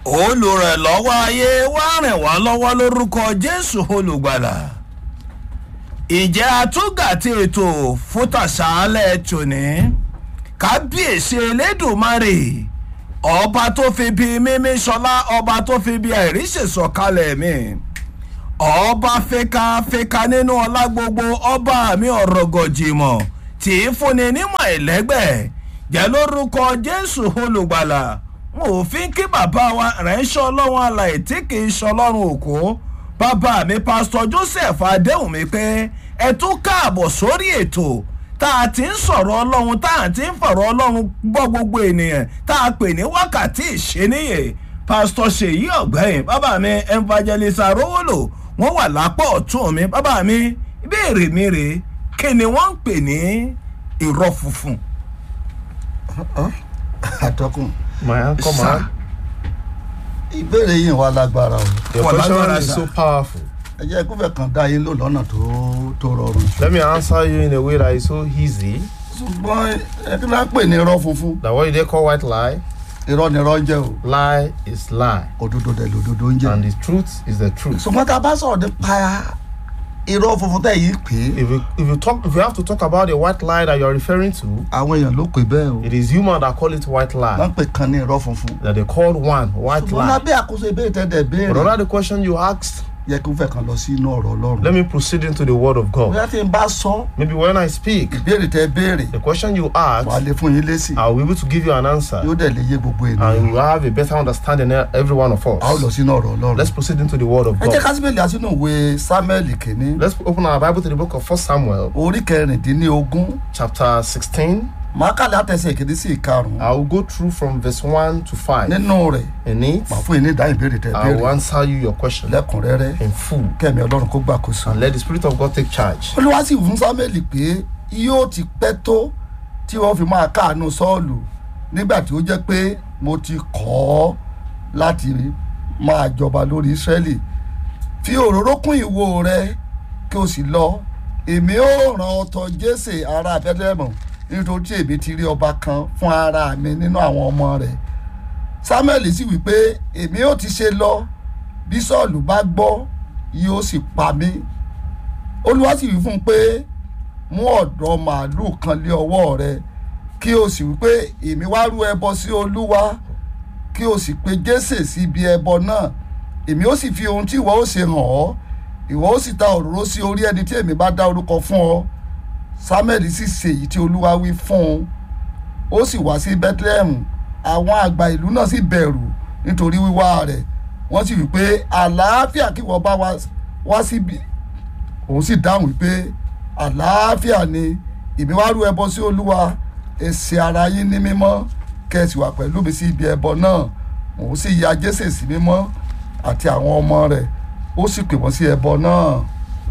olùrànlọ́wọ́ ayé wá rìn wá lọ́wọ́ lórúkọ jésù olùgbàlà ìjẹ́ àtúgà tí ètò fútàṣálẹ̀ tòní kábíyèsí elédùnmarè ọba tó fi bí mímí sọlá ọba tó fi bí àìríṣẹ́ sọ̀kalẹ̀ mi ọba fẹ́kafẹ́ka nínú ọlá gbogbo ọba mi ọ̀rọ̀ gọ̀jìmọ̀ tí í fúnni nímọ̀ ẹ̀lẹ́gbẹ̀ẹ́ jẹ́ lórúkọ jésù olùgbàlà wọn ò fi kí bàbá wa ránṣẹ́ ọlọ́run alàyè tí kì í ṣọlọ́run òkú bàbá mi pásítọ̀ joseph adéhùnmí pé ẹ tún káàbọ̀ sórí ètò tá a ti ń sọ̀rọ̀ ọlọ́run tá a ti ń fọ̀rọ̀ ọlọ́run gbọ́ gbogbo ènìyàn tá a pè ní wákàtí ìṣeníyè pásítọ̀ ṣèyí ọ̀gbẹ́yìn bàbá mi evangelist arówólò wọ́n wà lápò ọ̀tún mi bàbá mi ìbéèrè mi rèé kí ni wọ́n ń pè ní irọ́ funfun. àtọkùn My uncle, Sir. man. ìbéèrè yìí wà lágbára o Your Well, question Lagora, is sir. so powerful. ẹ jẹ́ kúfẹ̀ kan dá yín lò lọ́nà tó tó rọrùn Let me answer you in a way that is so easy ṣùgbọ́n ẹ kí ló ń pè ní irọ́ funfun that what they call white lie, irọ́ ni irọ́ ń jẹ́ o lie is lie, òdodo dẹ̀ lòdodo ń jẹ́ and the truth is the truth. ṣùgbọ́n tá a bá sọ̀rọ̀ nípa irọ́ funfun tẹ̀ yìí pé If you if you talk if you have to talk about the white lie that you are referring to, àwọn èèyàn ló pè bẹ́ẹ̀ o it is human that call it white wọ́n lie. pè kan ní irọ́ funfun That they call one white ṣùgbọ́n lie. lábẹ́ àkóso ìbéèrè tẹ́ dẹ̀ But béèrè under the question you asked, yẹ kí n fẹ́ kan lọ sí inú ọ̀rọ̀ ọlọ́run let me proceed into the word of God. bóyá tí n bá sọ Maybe when I speak, ìbéèrè tẹ́ béèrè the question you wà á asked, lè fún yín lésì I'll be able to give you an answer, yóò dẹ̀ lè yé gbogbo and ènìyàn you will have a better understanding than every one of a ó lọ us. sínú ọ̀rọ̀ ọlọ́run Let's proceed into the word of ẹ jẹ́ God. ká síbẹ̀lì àsínú ìwé samuel kìíní Let's open our Bible to the book of First Samuel, orí kẹrìndínlógún chapter 16. màá kàlẹ́ àtẹ̀sẹ̀ ìkíní sí ìkarùn-ún I will go through from verse 1 to 5. nínú rẹ̀ In it, màá fún yín ní ìdáhùn ìbéèrè tẹ́ I will béèrè answer you your question lẹ́kùnrẹ́rẹ́ in full. kẹ́mi ọlọ́run kó gbàkóso. And let the Spirit of God take charge. olúwa sì fún samuel pé yóò ti pẹ́ tó tí wọ́n fi máa káàánú sọ́ọ̀lù nígbà tí ó jẹ́ pé mo ti kọ́ ọ́ láti máa jọba lórí ísírẹ́lì fi òróró kún ìwo rẹ kí o sì lọ èmi ó ràn ọ́ tọ̀ jésè ará bẹ́lẹ́mù nítorí tí èmi ti rí ọba kan fún ara mi nínú àwọn ọmọ rẹ̀ samuel sì wí pé èmi ó ti ṣe lọ bí sọ́ọ̀lù bá gbọ́ yóò sì pa mí olúwa sì wí fún un pé mú ọ̀dọ́ màálùú kan lé ọwọ́ rẹ kí o sì wí pé èmi wá rú ẹbọ sí olúwa kí o sì pe jésè sí ibi ẹbọ náà èmi ó sì fi ohun tí ìwọ ó ṣe hàn ọ́ ìwọ ó sì ta òróró sí orí ẹni tí èmi bá dá orúkọ fún ọ samuel sì ṣe èyí tí olúwa wí fún un ó sì wá sí bethlehem àwọn àgbà ìlú náà sì bẹ̀rù nítorí wíwá rẹ̀ wọ́n sì wí pé àlàáfíà kí wọ́n bá wá- wá síbi òun sì dáhùn wípé àlàáfíà ni èmi wá rú ẹbọ sí olúwa èsì ara yín ní mímọ́ kẹsì wà pẹ̀lú mi sí ibi ẹbọ náà òun sì ya jésè sí mímọ́ àti àwọn ọmọ rẹ̀ ó sì pè wọ́n sí ẹbọ náà.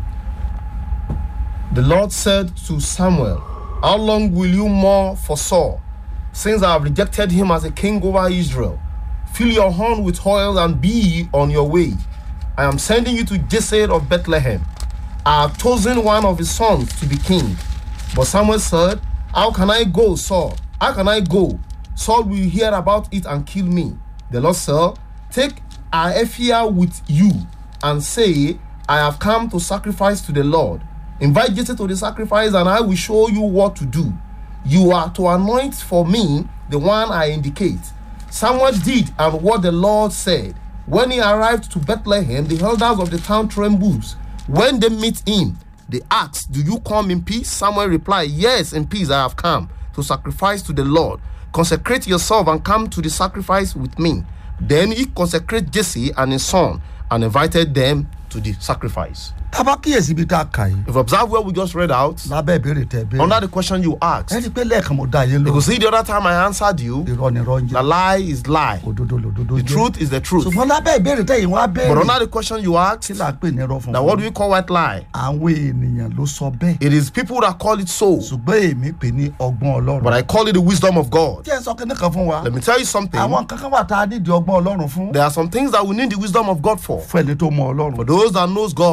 The Lord said to Samuel, How long will you mourn for Saul, since I have rejected him as a king over Israel? Fill your horn with oil and be on your way. I am sending you to Jesse of Bethlehem. I have chosen one of his sons to be king. But Samuel said, How can I go, Saul? How can I go? Saul will hear about it and kill me. The Lord said, Take Aephia with you and say, I have come to sacrifice to the Lord. Invite Jesse to the sacrifice, and I will show you what to do. You are to anoint for me the one I indicate. Samuel did and what the Lord said. When he arrived to Bethlehem, the elders of the town trembled. When they meet him, they asked, Do you come in peace? Samuel replied, Yes, in peace I have come to sacrifice to the Lord. Consecrate yourself and come to the sacrifice with me. Then he consecrated Jesse and his son and invited them to the sacrifice. tábà kíyèsí ibi tá a kà yìí If you observe what we just read out, lábẹ́ ìbéèrè tẹ̀ béèrè under the question you ẹ asked, rí i pé lẹ́ẹ̀kan mo dá yín you lò could see the other time I answered you, irọ́ ni irọ́ ń the jẹ́ lie is lie, òdodo lòdodo the jẹ́ truth is the truth. ṣùgbọ́n lábẹ́ ìbéèrè tẹ̀ yìí wọ́n á But béèrè under the question you kí asked, là ń pè ní irọ́ now what do funfun we call white lie? àwọn ènìyàn ló sọ bẹ́ẹ̀ It is people that call it so, ṣùgbọ́n èmi pè ní ọgbọ́n ọlọ́run. but I call it the wisdom of God. jẹ́ ẹ sọ kíní kan fún wa Let me tell you something. àwọn kankan wà tá a nídìí ọgbọ́n ọlọ́run fún There are some things that we need the wisdom of God for. fún ẹni tó mọ For ọlọ́run those that knows fún God, ẹni tó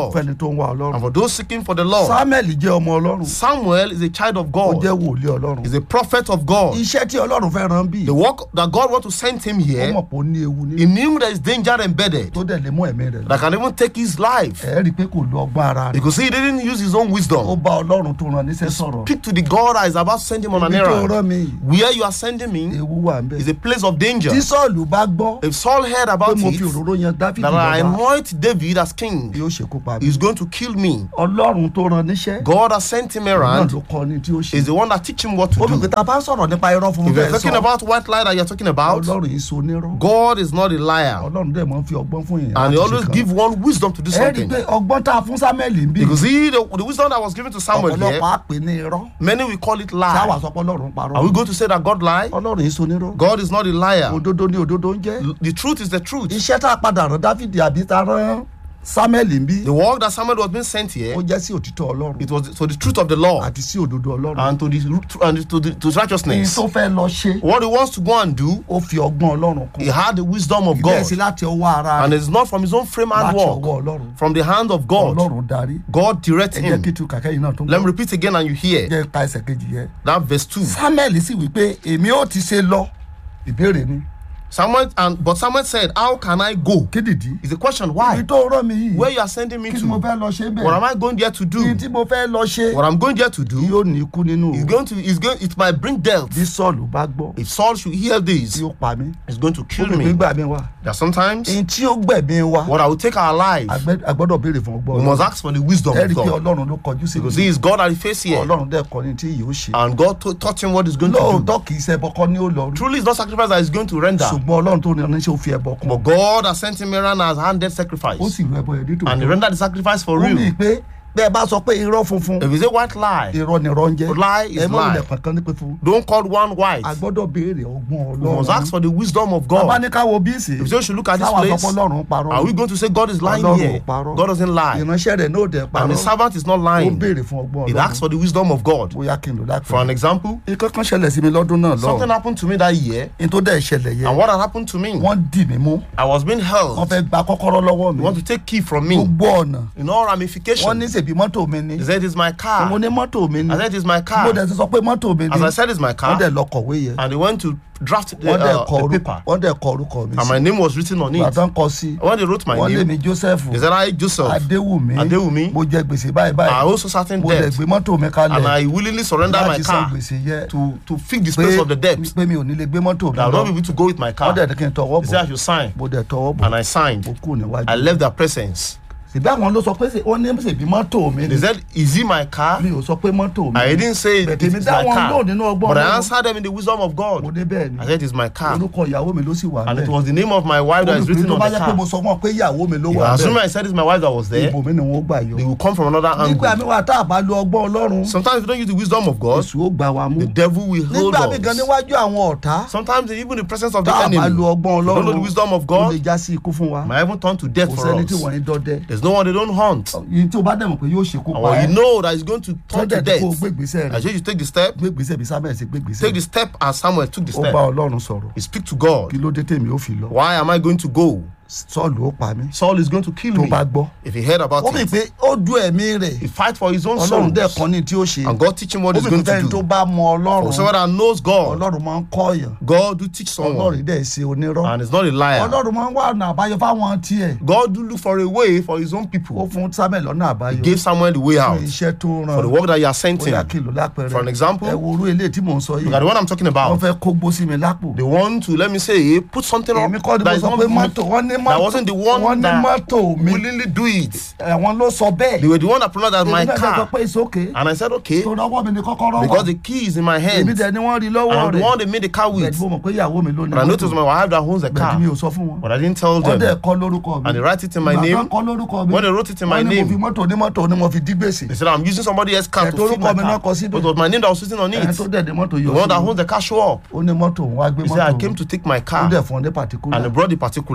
tó ń wá And ọlọ́run for those seeking for the Lord, samuel jẹ́ ọmọ ọlọ́run Samuel is a child of ó God, jẹ́ wòlíì ọlọ́run is a prophet of God. iṣẹ́ tí ọlọ́run fẹ́ rán bí The work that God wants to send him ó here, mọ̀ pé ó ní ewu ní he knew there is danger embedded tó dẹ̀ lè mú ẹ̀mí rẹ̀ lọ that can even take his life. ẹ̀ rí i pé kò lo ọgbọ́n ara rẹ̀ Because he didn't use his own ó wisdom. bá ọlọ́run tó rán níṣẹ́ sọ̀rọ̀ Speak to the God that is about to send him on an ibi tó errand. rán mi Where you are sending me ewu wà ń bẹ̀ is a place of danger. tí sọ́ọ̀lù bá gbọ́ If Saul heard pé about mo fi it, òróró yan dáfídì that I lọ́ba anoint David as king, yóò ṣekú pa mi he's going to kill me. ọlọ́run tó rán níṣẹ́ God has sent him náà around, ló kọ́ ni tí ó ṣe is the one that teach him what to ó fi pé do. tá a bá sọ̀rọ̀ nípa irọ́ fún If you're bẹ́ẹ̀ talking sọ about white lie that you're talking about, ọlọ́run yìí so nírọ́ God is not a liar. ọlọ́run dẹ̀ mọ́ fi ọgbọ́n fún yẹn And he láti ṣe always kan. give one wisdom to do ẹ rí i something. pé ọgbọ́n tá a fún samuel ń bí Because he, the, the wisdom that was given to Samuel here, ọ̀pọ̀lọpọ̀ á pè ní irọ́ many will call it táwa lie. sọ pé ọlọ́run parọ́ Are we going to say that God lie? ọlọ́run yìí so nírọ́ God is not a liar. òdodo ni òdodo ń jẹ́ The truth is the truth. iṣẹ́ tá a padà rán dáfídì àbí tá a rán samuel ń bí The work that Samuel was being sent ó here, jẹ́ sí òtítọ́ ọlọ́run it was to the truth of the law àti sí òdodo ọlọ́run and to the and to the to ní righteousness. tó fẹ́ lọ ṣe What he wants to go and do, ó fi ọgbọ́n ọlọ́run kún he had the wisdom of bẹ́ẹ̀ God, sí láti ọwọ́ ara and rẹ̀ it's not from his own frame láti and ọwọ́ work, ọlọ́run from the hand of God. ọlọ́run darí God direct ẹ jẹ́ him. kí tu kàkẹ́ yìí náà tó ń Let me bọ̀ repeat again, and you hear jẹ́ ka ẹsẹ̀ kejì yẹn that verse two. samuel sì wí pé èmi ó ti ṣe lọ ìbéèrè ni Samuel and but Samuel said, "How can I go?" kí nìdí Is the question ibi why? tó rán mi yìí Where you are sending me kí ni mo to? fẹ́ lọ ṣe What am bẹ́ẹ̀ I going there to kí do? tí mo fẹ́ lọ ṣe What I'm going there to do yóò ní ikú nínú is o going to is going it might bring death. bí sọ́ọ̀lù bá gbọ́ If Saul should hear this, yóò pa mí it's going to ó kill lè me. gbígbà mi wá That sometimes èyí tí ó gbẹ̀mí wa what I will take our life, àgbẹ̀- a gbọ́dọ̀ béèrè fún ọgbọ́n we must ask for the wisdom ẹ of rí i pé God. ọlọ́run ló kọjú sí Because mi he is God that he face here. ọlọ́run dẹ̀ kọ́ ni tí yóò ṣe And God to- taught him what he's going to do. lóòótọ́ kì í ṣe ẹbọ kọ́ ni ó lọ rí Truly, it's not sacrifice that he's going to render. ṣùgbọ́n ọlọ́run tó ní oníṣẹ́ ó fi ẹbọ kún But God has sent him around as handed sacrifice. ó sì rú ẹbọ yẹn And he nítorí rendered the sacrifice for ó mì real. pé bẹ́ẹ̀ bá sọ pé irọ́ funfun If it's a white lie, irọ́ ni irọ́ ń jẹ́ Lie is ẹ mọ̀ lie. ilẹ̀ kankan ní pé fún don't call one white. a gbọ́dọ̀ béèrè ọgbọ́n We must ask ọlọ́run for the wisdom of bàbá God. ní ká wo bíìsì If you should look at this táwa sọ place, pé ọlọ́run parọ́ are we going to say God is lying ọlọ́run here? ò parọ́ God doesn't lie. ìránṣẹ́ rẹ̀ náà dẹ̀ And parọ́ the servant is not ó lying. béèrè fún ọgbọ́n It asks ọlọ́run for the wisdom of God. bóyá kí n lò For an lápẹ̀. example, nǹkan kan ṣẹlẹ̀ sí mi lọ́dún náà something lọ happened to me that year. ní tó dẹ̀ ṣẹlẹ̀ yẹ And what had happened to me? wọ́n dì mí mú I was being wọ́n held. fẹ́ gba kọ́kọ́rọ́ lọ́wọ́ They mi want to take key from me gbogbo ọ̀nà in all wọ́n ní ramifications. ṣèbí mọ́tò mi ni They said it's my mo car. ní mọ́tò mi ni I said it's my mo car. dẹ̀ ti sọ pé mọ́tò mi ni As I said, it's my wọ́n car. dẹ̀ lọ kọ̀wé yẹn And they went to draft the, wọ́n dẹ̀ uh, kọ the orúkọ paper. wọ́n dẹ̀ kọ orúkọ mi And my sí name was written on it. gbàtàn kọ sí When they wrote my wọ́n lé name, mi joseph they said, I, Joseph, adéwùmí Adéwùmí. mo jẹ gbèsè báyìí I báyìí also certain mo dẹ̀ debt. gbé mọ́tò mi And kalẹ̀ I willingly surrender my láti san car gbèsè yẹ to, to fix the pé space of the debt. pé mi ò ní lè gbé mọ́tò mi That I will lọ not be able to go with my car. wọ́n dẹ̀ ní kí n tọwọ́ They said I bọ̀ should sign. mo dẹ̀ tọwọ́ bọ̀ And I signed. mo kú níwájú I left their presence. ṣèbí àwọn ló sọ pé ṣe- wọ́n ní ṣèbí mọ́tò mi ni They said, Is it my car? mi ò sọ pé mọ́tò mi I ni. didn't say it, But it èmi is dá my wọn car. lóhùn nínú ọgbọ́n But I Ọlọ́run. answered them in the wisdom of mo God. dé bẹ́ẹ̀ ni I said, It's my car. orúkọ ìyàwó mi ló sì wà And it bẹ́ẹ̀ was the name of my wife that is olùpẹ̀lú written tó on bá the yẹ pé mo car. sọ fún ọ pé ìyàwó mi ló If wà I assume bẹ́ẹ̀ I said it's my wife that was there, ibò mi ni wọ́n gbà yọ they will come from another nígbà mi angle. wà tá a bá lo ọgbọ́n ọlọ́run Sometimes if you don't use the wisdom of God, èṣù ó gbà wá mú the devil will hold nígbà mi gan us. níwájú àwọn ọ̀tá Sometimes even the presence of the tá a enemy, bá if lo you ọgbọ́n don't know the ọlọ́run wisdom of ó lè God, já sí ikú fún wa might even turn to death kò for sẹ́ni us. tí wọ́n ń dọdẹ There's no one they don't hunt. yìí tí o bá dẹ̀ mọ̀ pé yóò ṣekú And pa when ẹ́ you know that it's going to turn to tọ́jà tí death, kò gbé ìgbésẹ̀ I rẹ̀ say you take the step, gbé ìgbésẹ̀ bí sábẹ̀ ṣe gbé ìgbésẹ̀ take the step as Samuel took the ó bá step. ọlọ́run sọ̀rọ̀ You speak to God. kí ló dé tèmi ó fi lọ Why am I going to go? sọ́ọ̀lù ó pa mí Saul is going to kill tó me. bá gbọ́ If he heard about ó mì it, pé ó du ẹ̀mí rẹ̀ he fight for his own soul. ọlọ́run dẹ̀ kan ní tí ó ṣe And God teach him what ó he's mì going pé to fẹ́ni tó do. bá mọ ọlọ́run Whosoever that knows God, ọlọ́run máa ń kọ́ èèyàn God do teach ọlọ́run someone. dẹ̀ ṣe onírọ́ And he's not a liar. ọlọ́run máa ń wá ọ̀nà àbáyọ fáwọn tiẹ̀ God do look for a way for his own ó people. fún samuel lọ́nà àbáyọ Gave Samuel the way fún out iṣẹ́ tó ràn for the work that he has sent ó yà him. kìlọ̀ lápẹẹrẹ For an example, ẹ wo orú eléyìí tí mò ń sọ Look yìí at the one I'm talking wọ́n about. fẹ́ kó gbó sí mi lápò They want to, let me say, put something èmi up kọ́ ni mo that, is sọ not, pé mọ́tò wọ́n ní that mọ́tò wasn't the one wọ́n ní that mọ́tò mi willingly do it. ẹ̀wọ̀n ló sọ bẹ́ẹ̀ They were the one that pronounced that my èmi náà dẹ̀ sọ car. pé ìsókè And I said, okay, tó lọ́wọ́ mi ní kọ́kọ́rọ́ wà because the key is in my èmi hand. dẹ̀ ni wọ́n rí And lọ́wọ́ I'm the rẹ̀ one they made the car bẹ́ẹ̀ with. ni mo mọ̀ pé ìyàwó mi ló ní But I noticed my wife that owns the bẹ́ẹ̀ car. ni mi ò sọ fún wọn But I didn't tell wọ́n dẹ̀ them. kọ́ lórúkọ mi And they write it in my Ìgbà name. tán kọ́ lórúkọ mi When they wrote it in my wọ́n ní mo name, fi mọ́tò onímọ́tò ni mo fi dí gbèsè They said, I'm using somebody else's car Ẹ̀, to feed my torúkọ mi náà car. kọ síbẹ̀. But it was my name that was sitting on ẹni it. tó dẹ̀ ní mọ́tò The yọ one that sí owns the car show up. ó ní mọ́tò òun wá gbé He said, I mọ́tò came to take my ó car. dẹ̀ fún ọ ní pàtíkúlà And he brought the wọ́n particular. lórúkọ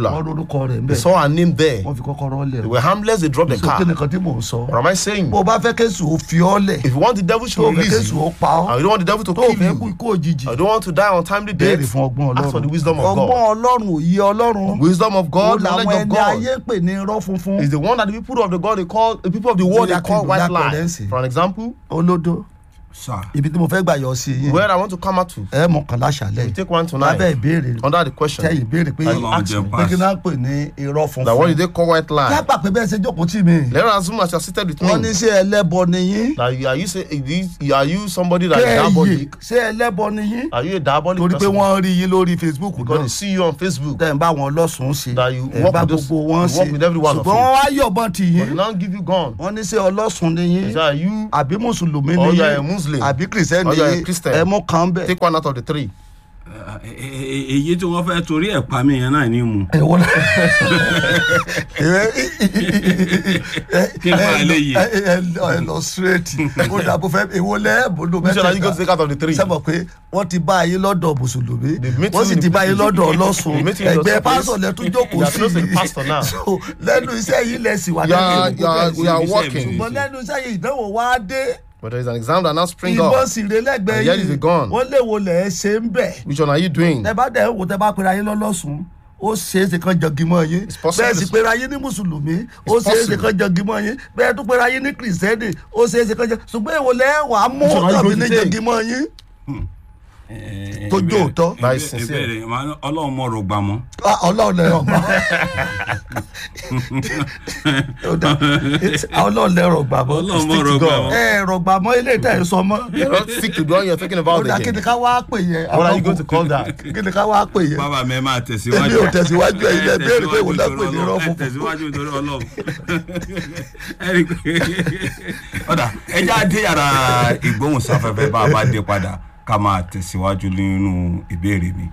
orúkọ rẹ̀ ń They bẹ̀ saw her name there. wọ́n fi kọ́kọ́rọ́ lẹ̀ They were harmless, they dropped the so kí car. nìkan tí mò ń sọ What am I saying? bó o bá fẹ́ kéṣù ó fi ọ́ lẹ̀ If you want the devil to tó o fẹ́ release kéṣù you, ó pa ọ́ and you don't want the devil to tó o kill fẹ́ kú you, ikú òjijì I don't want to die on timely béèrè death. fún ọgbọ́n Ask for the ọlọ́run wisdom of ọgbọ́n God. ọlọ́run òye ọlọ́run Wisdom of ó God, làwọn knowledge of ẹni ayé God. pè ní irọ́ funfun Is the one that the people of the God they call the people of the world they Bóyá kí call n lò white lápẹẹrẹ lies. ńsìn. For an example, olódó sà ibi tí mo fẹ́ gbà yọ sí yín where I want to come out to, ẹ mọ̀ kàn láṣàlẹ̀ we take one lábẹ́ tonight ìbéèrè under the question tẹ́yìn ìbéèrè pé Ọlọ́run Ọlọ́run jẹ́ pé pass. kí náà pè ní irọ́ that what funfun did they call white lie? lápá pé bẹ́ẹ̀ ṣe jókòó tì mí Let us assume as you are seated with wọ́n ní me ṣé ẹlẹ́bọ ni yín that you are you say is this- are you somebody that is kẹ́ẹ̀yè diabolic? ṣé ẹlẹ́bọ ni yín Are you a diabolic torí pé person? wọ́n rí yín lórí facebook Because náà they see you on Facebook. tẹ̀ ń bá wọn lọ́sùn ṣe That you ẹ̀ work bá with those- gbogbo wọn you work ṣe with every one of ṣùgbọ́n you. wọ́n wá yọ̀bọ̀n tì But yín they now give you gun. wọ́n ní ṣé ọlọ́sùn ni yín So are you àbí mùsùlùmí Or ni you are a yín Muslim. àbí kìrìsìtẹ́nì Or you are a yín Christian. ẹ mú kan bẹ́ẹ̀. take one out of the three? èyí tí wọ́n fẹ́ torí ẹ̀ pa mí yẹn náà ní mu. èwo la Kí n bá lè yè. ẹ lọ straight ó dàbò fẹ́ èwo lẹ́ bolo Which one are you going to take out of the three? sábà pé wọ́n ti bá ayé lọ́dọ̀ mùsùlùmí The meeting wọ́n sì in ti the bá ayé place. lọ́dọ̀ ọlọ́sùn The meeting in the ẹgbẹ́ place. pásọ̀ lẹ tún You jókòó are sí close to the pastor now. so lẹ́nu iṣẹ́ yìí lẹ sì wà You are, lẹ́nu you are, ìgbókò you are Iṣẹ́ mi, working. iṣẹ́ mi. ṣùgbọ́n lẹ́nu iṣẹ́ yìí ìdánwò wá dé But there is an exam that now spring ìbọn up. sì rè lẹ́gbẹ̀ẹ́ And here is yìí the gun. wọ́n léwo lẹ̀ ẹ́ ṣe ń bẹ̀ Which one are you doing? tẹ bá dẹ̀ wò tẹ bá pera yín lọ́lọ́sùn ó ṣeé ṣe kan jọgí mọ́ yín It's possible. bẹ́ẹ̀ sì pera yín ní mùsùlùmí ó It's ṣeé ṣe possible. kan jọgí mọ́ yín bẹ́ẹ̀ tún pera yín ní kìrìsìtẹ́nì ó ṣeé ṣe kan jọ ṣùgbọ́n èwo lẹ́ wà á mú Which one are you tàbí going ní to take? jọgí mọ́ yín tó jó òótọ́ That is sincere. ìbéèrè ọlọ́run mọ̀ rògbà mọ́. Ah, ọlọ́run lẹ ọgbà ọlọ́run lẹ rọgbà mọ́ ọlọ́run mọ̀ Stick to rògbà God. mọ́. ẹ rọgbà mọ́ ilé ìtẹ̀ ẹ̀ sọ mọ́ You're not sick to the one you're thinking ó about dà kí ni again. ká wá pè yẹn What are you going to call that? kí ni ká wá pè yẹn bàbá mi ẹ máa tẹ̀síwájú. Èmi ò tẹ̀síwájú, ẹ̀yin lẹ Ẹ béèrè pé ìwọ tẹ̀síwájú lẹ pè ní nítorí irọ́ Ọlọ́run. Ẹ funfun. tẹ̀síwájú nítorí ọlọ́run. Ẹ rí i pé ọ̀dà ẹ já dé yàrá ìgbóhùnsáfẹ́fẹ́ bá a bá dé padà ká máa tẹ̀síwájú nínú ìbéèrè mi.